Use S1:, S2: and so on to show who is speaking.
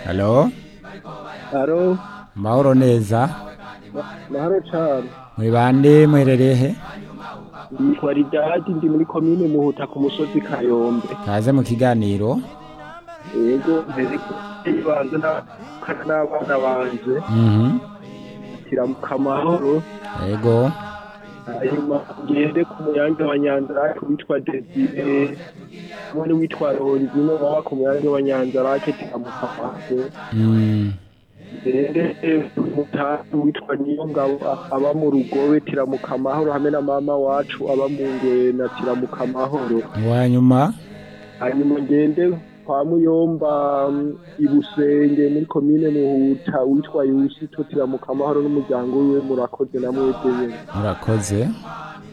S1: halo
S2: Aro,
S1: mahoro neza
S2: mahoro cane.
S1: muri bande muherereye he
S2: Yitwa Ridadi ndi muri komine Muhuta ku musozi Kayombe.
S1: kaze mu kiganiro
S2: Yego, mbere banze n'abana banje
S1: Mhm.
S2: kiramuka amahoro.
S1: yego
S2: Hanyuma ngende ku muyange wa Nyanzarake witwa Desire hamwe n'uwitwa Ronzino baba ku muyange wa Nyanzarake kiramuka amahoro.
S1: Mm.
S2: Ngende umutamu witwa Niyongabo aba mu rugobe tiramuka amahoro hamwe na mama wacu aba mu Ngwena tiramuka amahoro.
S1: uwanyuma
S2: hanyuma ngende kwa muyomba mm, ibusenge muri komine muhuta witwa yusi totiramuka amahoro n'umuryango wiwe murakoze namwe nyene
S1: murakoze